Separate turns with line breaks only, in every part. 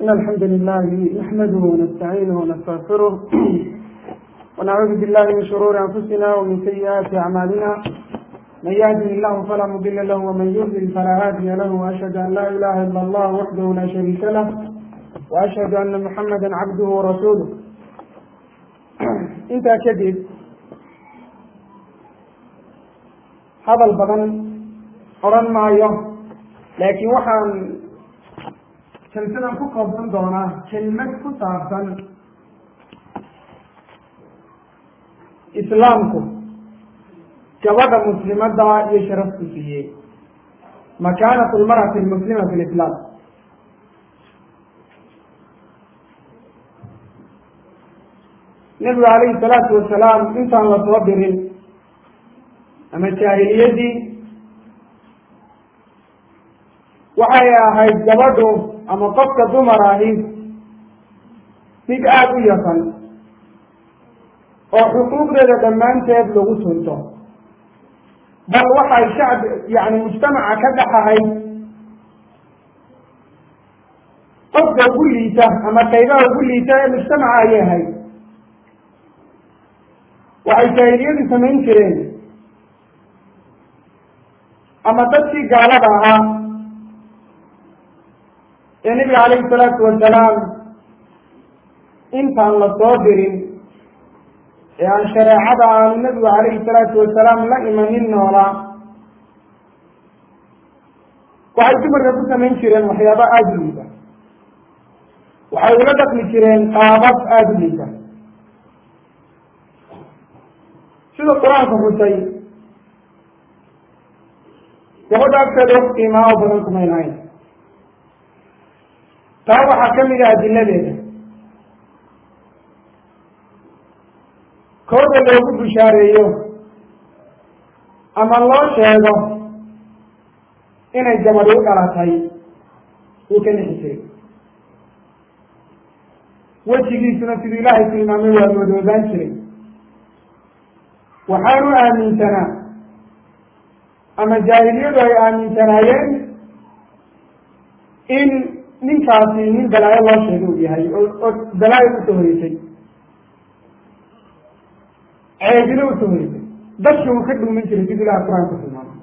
إن الحمد لله نحمده ونستعينه ونستغفره ونعوذ بالله من شرور أنفسنا ومن سيئات أعمالنا من يهده الله فلا مضل له ومن يضلل فلا هادي له وأشهد أن لا إله إلا الله وحده لا شريك له وأشهد أن محمدا عبده ورسوله intaa kadib hadal badan odhan maayo laakiin waxaan jalsadan ku koobsan doonaa kelmad ku saabsan islaamku gabadha muslimadda iyo sharafku siiyey makaanatu lmarati lmuslima fi lislaam nebigu calayhi salaatu wasalaam intaan la soo dirin ama jaahiliyadii waxay ahayd gabadhu ama qofka dumar ahi mid aada u yaqan oo xuquuqdeeda dhammaanteed lagu tunto bal waxay shacb yani mujtamaca ka dhex ahayd qofka ugu liita ama qaybaha ugu liita ee mujtamaca ayay ahayd waxay jaahiliyadu samayn jireen ama dadkii gaalada ahaa ee nebiga calayhi salaatu wasalaam intaan la soo dirin ee aan shareecada aanu nebigu calayhi salaatu wasalaam la imanin noolaa waxay dumarka ku samayn jireen waxyaaba aada u liida waxay ula dhaqmi jireen qaabab aada u liida sida qur-aanka xusay gabadha agteeda wax qiimaa oo badan kumayn ahayn taa waxaa ka mid ah adiladeeda kooda loogu bushaareeyo ama loo sheego inay gabadhi u dhalatay wuu ka nixi jiray wejigiisuna siduu ilaahay tilmaamay waa madoobaan jiray waxaanu aaminsanaa ama jaahiliyadu ay aaminsanaayeen in ninkaasi nin balaayo loo sheega uu yahay oo balaayo usoo horeysay ceebino usoo horeysay dadki uu ka dhuuman jiray siduu ilahay qur-aanka tilmaamay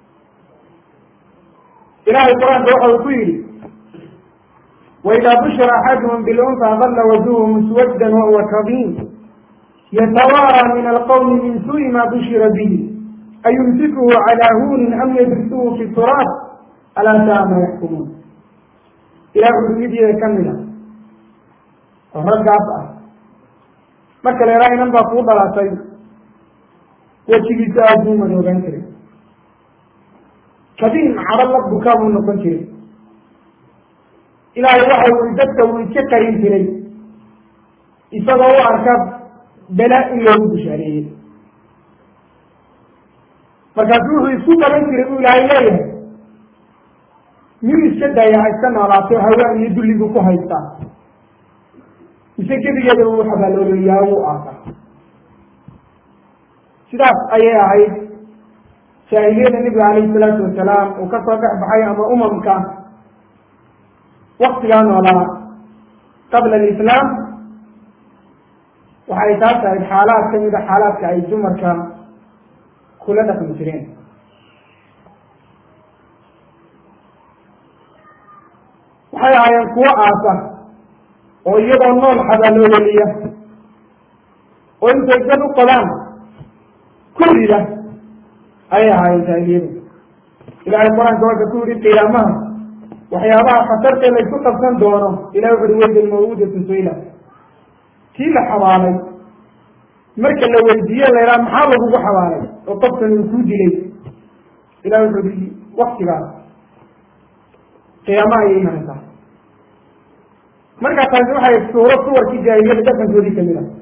ilahay qur-aanka waxa uu ku yidhi waidaa bushira axaduhum bilunfa dalla wajuhu muswaddan wahuwa kadiim yatawaarى min alqwmi min suءi ma bushira bihi ayumsikuhu calى hunin am yadrisuhu fi turaab alaa saa ma yaxkumuun ilah udumidieda ka mida oo raggaas ah marka la ihaa inan baa kuu dhalatay wejigiisa aada buu madoogaan jiray kadiim cadho la bukaa buu noqon jiray ilaahay waxa ui dadka uu iska qarin jiray isagoo u arka bela in loogu bushaareeyey markaasu wuxuu isku qaban jiray buu ilaahay leeyahay miyuu iska daaya ha iska noolaato hawaan iyo dulligu ku haystaa mise gebigeeda uu xabaaloolayaa wuu aasa sidaas ayay ahayd jaahiliyada nebiga calayhi salaatu wasalaam uu ka soo dhex baxay ama umamka waktigaa noolaa qabla alislaam waxay taas tahay xaalaad ka mid a xaalaadka ay dumarka kula dhaqmi jireen waxay ahaayeen kuwo aasa oo iyagoo nool xabaaloololiya oo intay dad u qodaan ku rida ayay ahaayeen jaahiliyadu ilaahay qur-aanka waka ku yihi qiyaamaha waxyaabaha khatartee laysu qabsan doono ilahi wuxu uhi weydal mawuudatu sayla kii la xabaalay marka la weydiiye la yidhaha maxaa lagugu xabaalay oo qofkan uu kuu dilay ilah wuxuu i waktigaas qiyaamaha ayay imanaysaa markaa taasi waxay suuro suwarkii jaahiliyada dhaqankoodii kamid ah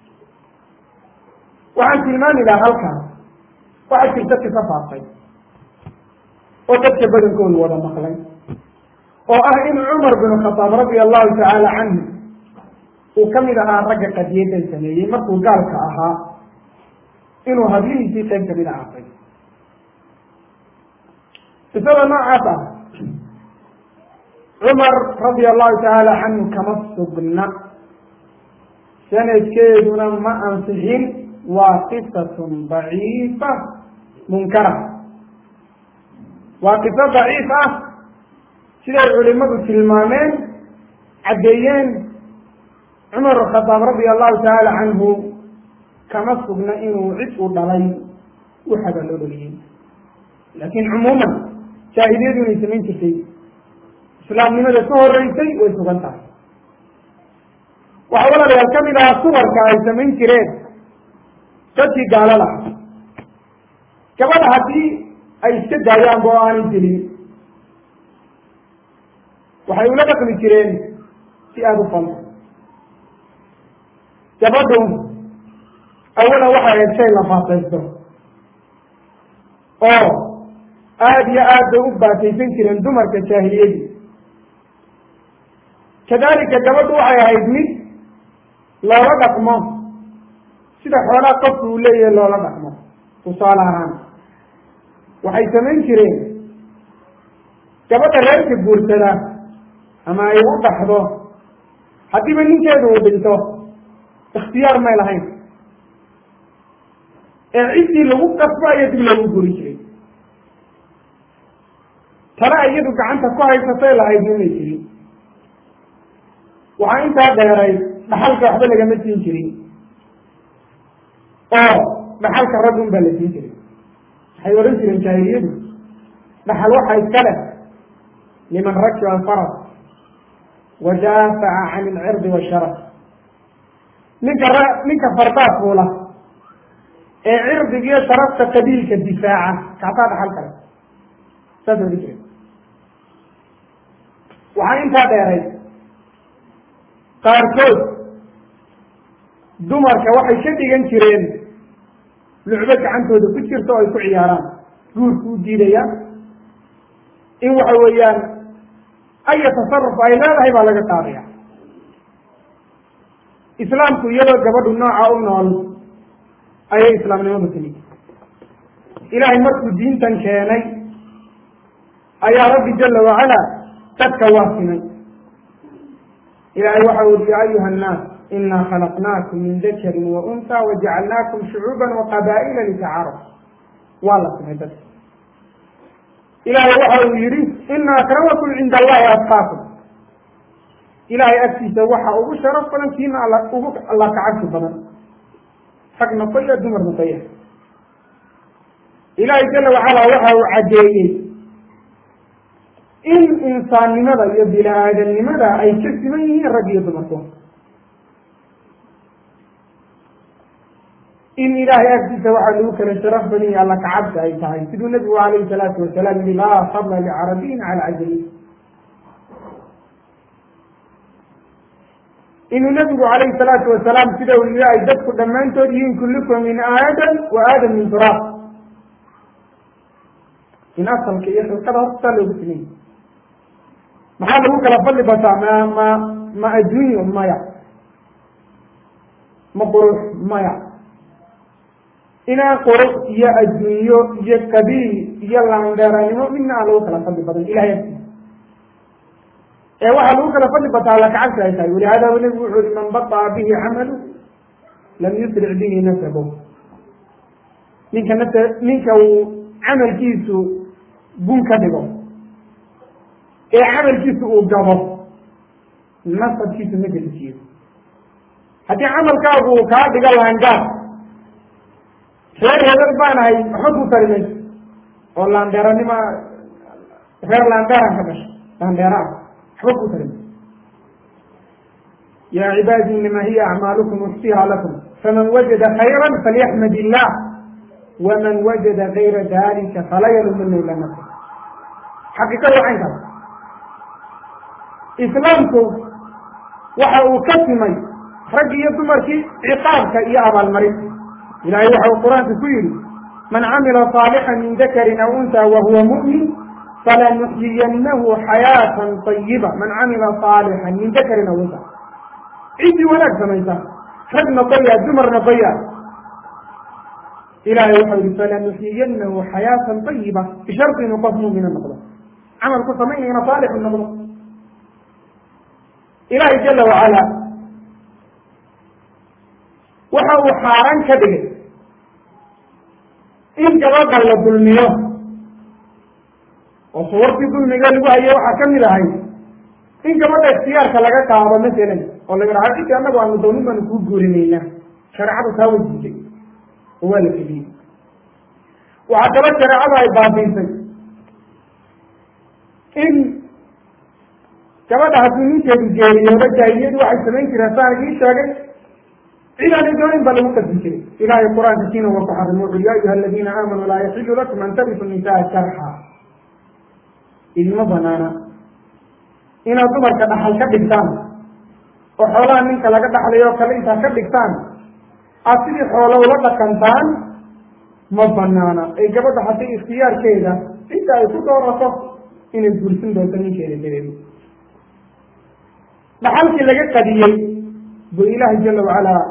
waxaan tilmaami lahaa halkaas waxaa jirta kisa faafay oo dadka badankoodu wada maqlay oo ah in cumar bin khataab radia allahu tacaala canhu uu ka mid ahaa ragga qadiyadan sameeyey markuu gaalka ahaa inuu hablihiisii qayb kamid a aafay qisada noocaas ah cumar radia allahu tacaala canhu kama sugna sanadkeeduna ma ansixin waa qisatun daciifa munkara waa qiso daciif ah siday culimadu tilmaameen caddeeyeen cumar khadaab radia allahu tacaala canhu kama sugna inuu cid u dhalay waxaba loo dhaliyey laakiin cumuuman jaahiliyadu inay samayn jirtay islaamnimada ka horeysay way sugan tahay waxaa walaalayaal ka mid ahaa suwarka ay samayn jireen dadkii gaalada ah gabadha haddii ay iska daayaanba oo aanay gelin waxay ula dhaqmi jireen si aada u fanta gabadhu awalan waxay ahayd shay la faataysto oo aada iyo aad bay u baataysan jireen dumarka jaahiliyadii kadalika gabadhu waxay ahayd mid loola dhaqmo sida xoolaha qofku uu leeyahay loola dhaqmo tusaale ahaan waxay samayn jireen gabadha reerka guursada ama ay u dhaxdo haddiiba ninkeedu uu dhinto ikhtiyaar may lahayn ee ciddii lagu qasbo ayaa dib loogu guri jiray tana iyadu gacanta ku haysatay lahayd inay jirin waxaa intaa dheeray dhaxalka waxba lagama siin jirin oo dhaxalka rag un baa la siin jiray waxay odhan jireen jaahiliyadu dhaxal waxa iska leh liman rakiba alfarad wa daafaca can ilcirdi washaraf ninka r ninka fardaa fuula ee cirdigiyo sharafta qabiilka difaaca kaasaa dhaxal kale saas odhan jireen waxaa intaa dheeray qaarkood dumarka waxay ka dhigan jireen lucbo gacantooda ku jirta oo ay ku ciyaaraan guurku u diidaya in waxa weeyaan aya tasaruf ay leedahay baa laga qaadaya islaamku iyadoo gabadhu nooca u nool ayay islaamnimadu timid ilaahay markuu diintan keenay ayaa rabbi jala wacala dadka waa simay ilahay waxa ui ya ayuha annaas inaa khalaqnaakum min dakarin wa unha wajacalnaakum shucuuban waqabaa'ila litacaaruf waa la simay dadka ilahay waxa uu yihi ina akramakum cinda allahi atqaakum ilahay agtiisa waxa ugu sharaf badan kiina all ugu alla kacabsi badan rag noqoya dumar noqoya ilahay jala wacala waxa uu caddeeyey in insaannimada iyo bini aadamnimada ay ka siman yihiin rag iyo dumarku in ilaahay agtiisa waxaa lagu kala sharaf badan yahi alla kacabsi ay tahay siduu nabigu alayhi salaatu wasalaam yihi laa fadla licarabiyin cala cajamiin inuu nabigu calayhi salaatu wasalaam sida uu yihi ay dadku dhammaantood yihiin kullukum min aadam wa aadam min turaab in asalka iyo xilqada hortaa loogu simay maxaa lagu kala fadli bataa ma ma ma adduunyo maya ma qurux maya inaan qurux iyo adduunyo iyo qabiil iyo laandheeranimo midna aan lagu kala fadli badan ilahay agtiisa ee waxaa lagu kala fadli bataa alla kacabsi ay tahay walihada nabigu wuxuu yihi man baطaa bihi camalu lam yusric bihi nasabu ninka nas ninka uu camalkiisu gun ka dhigo ee camalkiisu uu gabo nasabkiisu ma gelisiyo haddii camalkaagu uu kaa dhigo laangaar reer hebel baanahay waxba kuu tari mayso oo laandheeranima reer laandheeran ka dhashay laandheera ah waxba kuu tari mayso ya cibaadi inama hiya acmaalukum uxsiha lakum faman wajada khayra falyaxmad illah waman wajada gayra dalika fala yalumana ila nafsa xaqiiqada waa caynkaas islaamku waxa uu ka simay rag iyo dumarkii ciqaabka iyo abaalmarin ilahay waxa uu qur-aanka ku yihi man camila صaalixا min dakarin aw unha wahuwa muؤmin falanuxyiyanahu xayaatan طayiba man camila صaalixا min dakarin aw unha ciddii wanaag samaysa rag noqoya dumar noqoya ilahay waxau yihi falanuxyiyanahu xayaatan طayiba bisharti inuu qof muumina noqdo camalku samaynayna saalixu noqdo ilaahay jala wacala waxa uu xaaraan ka dhigay in gabadha la dulmiyo oo suwartii dulmiga lagu haye waxaa kamid ahay in gabadha ikhtiyaarka laga qaado masalan oo la yidhaha cidii annagu aanu doonin baanu kuu guurinaynaa shareecadu taa wajisay oo waa la keliyey waxaa kalo shareecadu ay baabiisay in gabadha hadduu ninkeedu geeriyoodo jaahiliyadu waxay samayn jireen saan ii sheegay cid aanay doonin baa lagu qasbi jiray ilaahay qur-aanka kiina wa ku xarimo wuxu ya ayuha aladiina aamanuu laa yaxilu lakum an tarisu nisaa jarxa idima banaana inaad dumarka dhaxal ka dhigtaan oo xoolaha ninka laga dhaxlayo o kale intaad ka dhigtaan aad sidii xoolo ula dhaqantaan ma banaana ee gabadha haddii ikhtiyaarkeeda inta ay ku doorato inay guursan doonto ninkeeda dareeri dhaxalkii laga qadiyey buu ilaahay jala wacalaa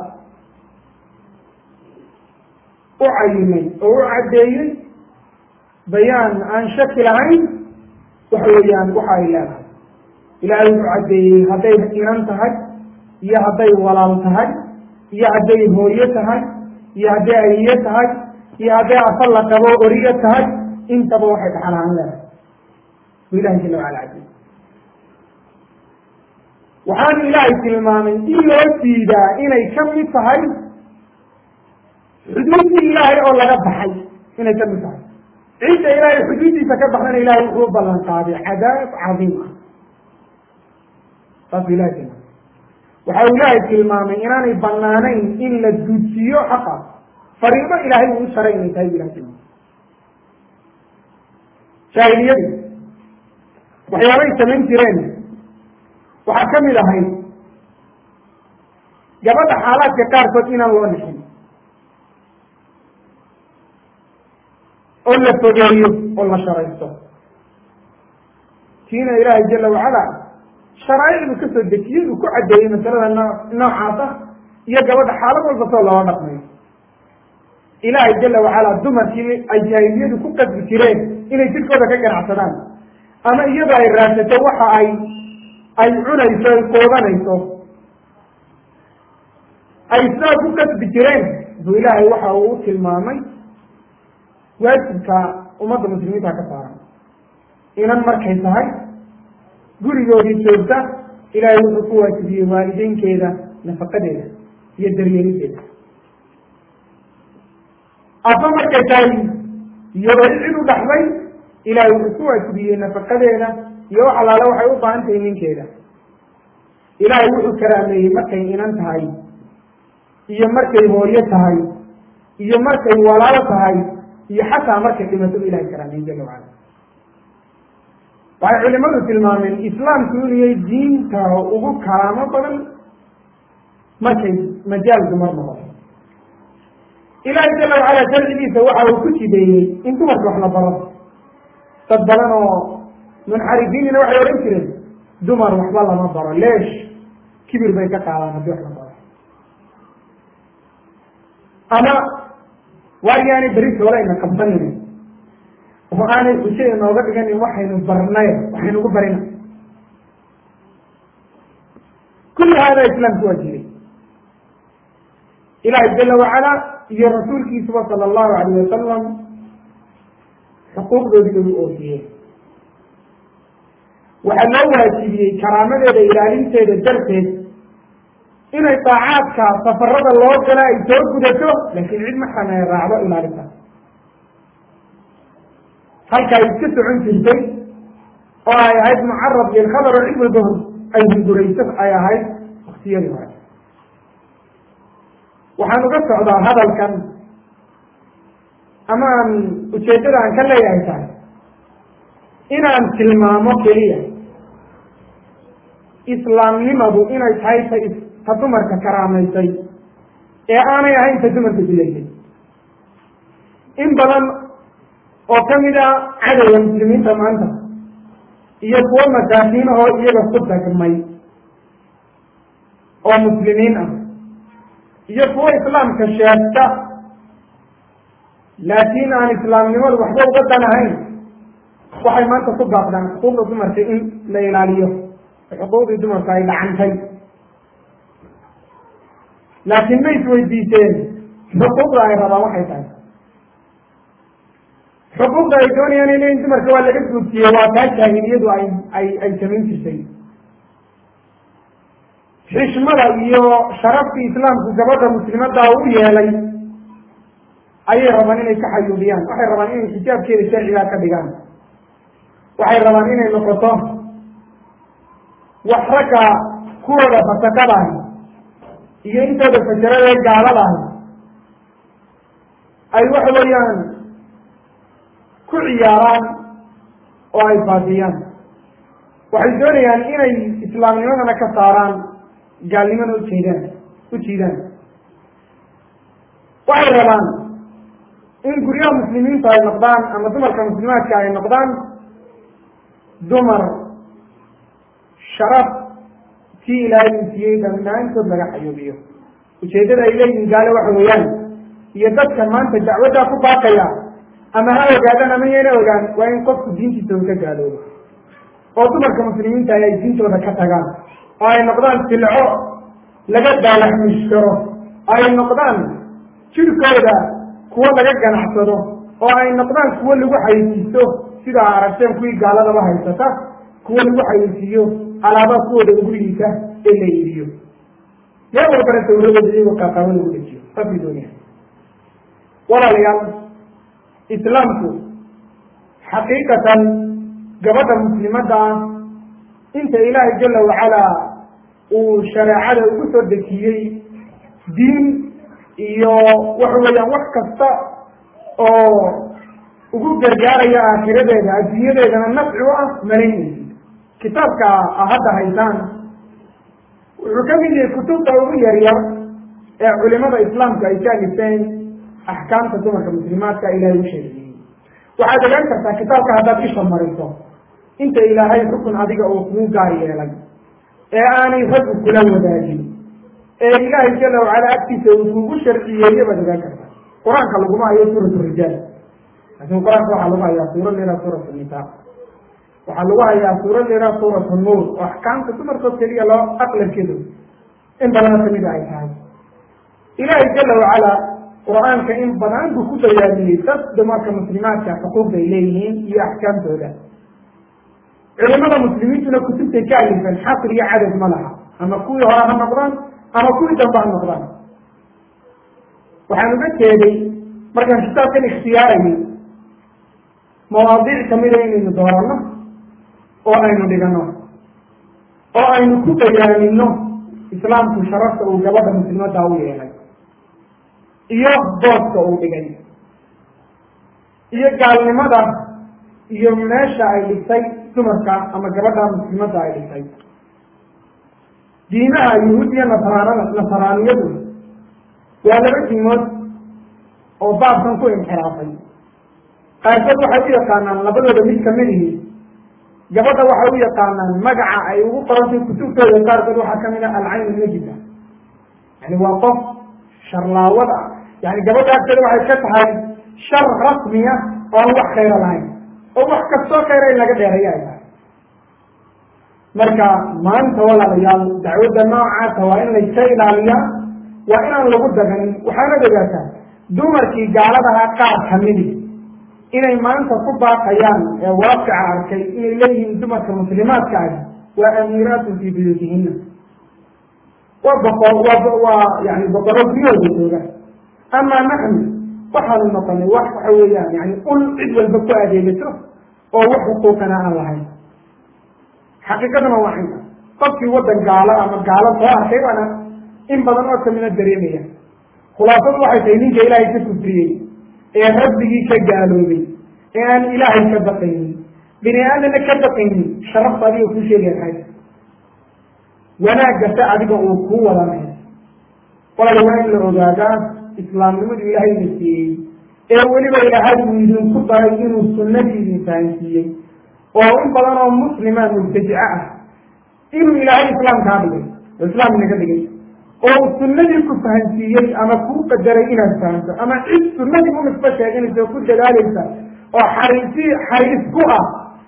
u cayimay oo u caddeeyey bayaan aan shaki lahayn waxa weeyaan waxa ay leedahay ilaahay wuxuu caddeeyey hadday inan tahay iyo hadday walaal tahay iyo hadday hooyo tahay iyo hadday ayiyo tahay iyo hadday afal la qabo oriyo tahay intaba waxay dhaxal ahaan leedahay buu ilahay jala wacala caddeeyey waxaanu ilaahay tilmaamay in loo diidaa inay ka mid tahay xuduudii ilaahay oo laga baxay inay ka mid tahay cidda ilaahay xuduuddiisa ka baxdana ilahay wuxuu u ballan qaaday cadaab cadiim ah saasuu ilahay tilmaamay waxa uu ilaahay tilmaamay inaanay banaanayn in la duudsiiyo xaqa fariido ilaahay uu u sharay inay tahay bu ilahay tilmaamay jaahiliyadii waxyaabay samayn jireen waxaa ka mid ahayd gabadha xaalaadka qaarkood inaan loo dhixin oo la fogeeyo oo la sharaysto kiina ilaahay jala wacala sharaaicdu ka soo dejiyey uu ku caddeeyey masalada noo noocaas ah iyo gabadha xaalad walba soo loola dhaqmayo ilaahay jala wacala dumarkii ay jaahiliyadu ku qasbi jireen inay jirkooda ka ganacsadaan ama iyadoo ay raadsato waxa ay ay cunayso ay qoodanayso ay sidaa ku kasbi jireen buu ilaahay waxa uu u tilmaamay waajibka ummadda muslimiinta ka saaran inan markay tahay gurigoodii joogta ilaahay wuxuu ku waajibiyey waalideynkeeda nafaqadeeda iyo daryeelideeda aba markay tahay iyadoo cid u dhaxday ilaahay wuxuu ku waajibiyey nafaqadeeda iyo wax allaale waxay u baahan tahay ninkeeda ilaahay wuxuu karaameeyey markay inan tahay iyo markay hooyo tahay iyo markay walaalo tahay iyo xataa markay dhimatadu ilahay karaameeyey jala wacala waxay culimadu tilmaameen islaamku inuu yahay diinta ugu karaamo badan markay majaal dumar noqoto ilaahay jala wacala sharcigiisa waxa uu ku jideeyey in dumarka wax la baro dad badan oo munxarifiinina waxay odhan jireen dumar waxba lama baro leesh kibir bay ka qaadaan haddii wax la baro ama waaryaanay beri toolayna qabsanayna oo aanay xujo inooga dhiganin waxaynu barnay waxaynugu barina kulli haadaa islaamku waa jiray ilaahay jala wacala iyo rasuulkiisuba sala allahu alayh wasalam xuquuqdoodii lagu oofiyey waxaa loo waajibiyey karaamadeeda ilaalinteeda darteed inay daacaadka safarada loo gala ay soo gudato laakiin cid maxram ay raacdo ilaalinta halka ay iska socon jirtay oo ay ahayd mucarad lilkhabar oo cid walba ay hungurayso ay ahayd waktiyadii hore waxaan uga socdaa hadalkan ama aan ujeeddada aan ka leeyahay tahay inaan tilmaamo keliya islaamnimadu inay tahay ta ta dumarka karaamaysay ee aanay ahayn ta dumarka dilaysay in badan oo kamid a cadowga muslimiinta maanta iyo kuwo masaakiinahoo iyaga ku dagmay oo muslimiin ah iyo kuwo islaamka sheegta laakiin aan islaamnimadu waxba uga dan ahayn waxay maanta ku baaqdaan xuquuqda dumarka in la ilaaliyo xuquuqdii dumarku ay dhacantay laakiin ma isweydiiseen xuquuqda ay rabaan waxay tahay xuquuqda ay doonayaan in leeyiin dumarka waa laga guudsiiyey waa taa jaahiliyadu ay ay ay samayn jirtay xishmada iyo sharaftii islaamku gabadha muslimadda u yeelay ayay rabaan inay ka xayuubiyaan waxay rabaan inay xijaabkeeda sharcigaa ka dhigaan waxay rabaan inay noqoto wax ragga kuwooda fasakadaah iyo intooda fajarada ee gaaladaah ay waxa weeyaan ku ciyaaraan oo ay faafiyaan waxay doonayaan inay islaamnimadana ka saaraan gaalnimana ujeedaan u jiidaan waxay rabaan in guryaha muslimiintu ay noqdaan ama dumarka muslimaadka ay noqdaan dumar sharaf kii ilaahay uu siiyey dhammaantood laga xayuubiyo ujeeddada ay leeyihin gaale waxa weeyaan iyo dadkan maanta dacwaddaa ku baaqaya ama ha ogaadaan ama yana ogaan waa in qofku diintiisa uu ka gaaloobo oo dumarka muslimiinta ay diintooda ka tagaan oo ay noqdaan silco laga daalaxmishkaro oo ay noqdaan jirkooda kuwo laga ganacsado oo ay noqdaan kuwo lagu xayeysiisto sidaa aragteen kuwii gaaladaba haysata kuwo lagu xayeysiiyo alaabaha kuwooda ugu liita ee la iibiyo meel walbana sawradooda iyagoo qaaqaabo lagu dejiyo saasay doonaya walaalayaal islaamku xaqiiqatan gabadha muslimadda ah inta ilaahay jala wacalaa uu shareecada ugu soo dejiyey diin iyo waxa weeyaan wax kasta oo ugu gargaaraya aakhiradeeda adduunyadeedana nafci u ah malaynaysi kitaabka a hadda haysaan wuxuu ka mid yahay kutubta ugu yaryar ee culimada islaamku ay ka alifeen axkaamta dumarka muslimaadka ilaahay u sheegayey waxaad ogaan kartaa kitaabka haddaad isha mariso inta ilaahay xukun adiga uu kuu gaar yeelay ee aanay raggu kula wadaagin ee ilaahay jala wacala agtiisa uu kugu sharciyeeye baad ogaan kartaa qur-aanka laguma hayo suuratu rijaal laakiin qur-aanka waxaa lagu hayaa suurad leeraa suuratu nisaa waxaa lagu hayaa suurad leeraa suuratu nuur oo axkaamta dumarkood keliya loo aqlarkeedu in badana kamida ay tahay ilaahay jala wacala qur-aanka in badan buu ku bayaamiyey dad dumarka muslimaadka xuquuqda ay leeyihiin iyo axkaamtooda culimada muslimiintuna kutubtay ka alifeen xasr iyo cadad ma laha ama kuwii hore ha noqdaan ama kuwii dambe ha noqdaan waxaan uga jeeday markaan kitaabkan ikhtiyaarayay mawaadiic kamida inaynu dooranno oo aynu dhigano oo aynu ku bayaamino islaamku sharafta uu gabadha muslimadda u yeelay iyo booska uu dhigay iyo gaalnimada iyo meesha ay dhigtay dumarka ama gabadha muslimadda ay dhigtay diimaha yuhuud iyo nasraanada nasraaniyadu waa laba diimood oo baabkan ku inxiraafay qaarkood waxay u yaqaanaan labadooda mid kamid ihi gabadha waxay u yaqaanaan magaca ay ugu qorantay kutubtooda qaarkood waxaa kamid ah alcayn najida yani waa qof sharlaawad ah yani gabadha agteeda waxay ka tahay shar rasmiya oo aan wax khayra lahayn oo wax kastoo khayra in laga dheereeyo ay tahay marka maanta walaalayaal dacwadda noocaasa waa in layska ilaaliyaa waa inaan lagu daganin waxaanad ogaataa dumarkii gaaladaha qaar kamidi inay maanta ku baaqayaan ee waaqica arkay inay leeyihiin dumarka muslimaadka ahi waa amiiraatun fii buyuutihina waa boqor waa waa yani boqorro guryahooda jooga amaa naxnu waxaanu noqonay wax waxa weeyaan yani ul cid walba ku adeegato oo wax xuquuqana aan lahayn xaqiiqadana waa inta qofkii waddan gaalo ama gaalo soo arkay baana in badan oo kamida dareemaya khulaasadu waxay tahay ninka ilaahay ka kufriyey ee rabbigii ka gaaloobay ee aan ilaahay ka baqaynin bini aadamna ka baqaynin sharafta adiga kuu sheegay maxay wanaaggase adiga uu kuu wadanay walaal waa in la ogaadaa islaamnimadu ilaahayna siiyey ee weliba ilaahay uu idinku daray inuu sunnadii idin fahansiiyey oo in badan oo muslima mubtadica ah inuu ilaahay islaamkaa dhigay oo islaam inaga dhigay oo sunnadii ku fahansiiyey ama kuu qadaray inaad fahanto ama cid sunnadii u nisbo sheeganaysa oo ku dadaalaysa oo xariisi xariis ku ah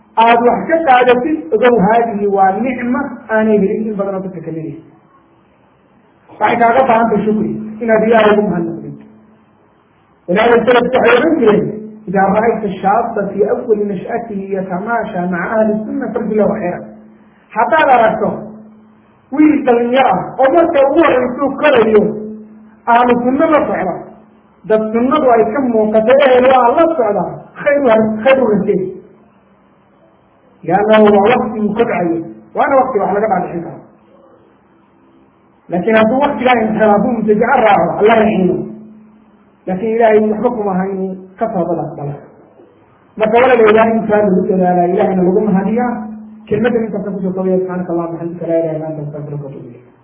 aada wax ka qaadatid ogow haadihi waa nicma aanay helin in badanoo dadka kamidaysa waxay kaaga baahantay shukri inaad ilaahay ugu mahadnaqdid walihada salafku waxay ohan jireen idaa ra'ayta shaaba fii awali nash'atihi yatamaasha maca ahli sunna farji lahu xeran haddaad aragto wiil dhalinyar ah oo marka ugu horreysuu korayo ahlu sunno la socda dad sunnadu ay ka muuqato ehel waa la socda khayr khayr u rajeey liannahu waa wakti uu kobcayo waana wakti wax laga dhaadhicin karo laakiin hadduu waktigaa inxiraafo mutajaco raaco alla raxiimo laakiin ilaahay waxba kuma aha inuu ka toobadaas dala marka walaleeyaha intaa lagu dadaalaa ilahayna lagu mahadiyaa kelmadan intaasa kusoo kobaya subxaanaka allahuma xamdika laa ilaha illa anta astafiruka watubu ilayk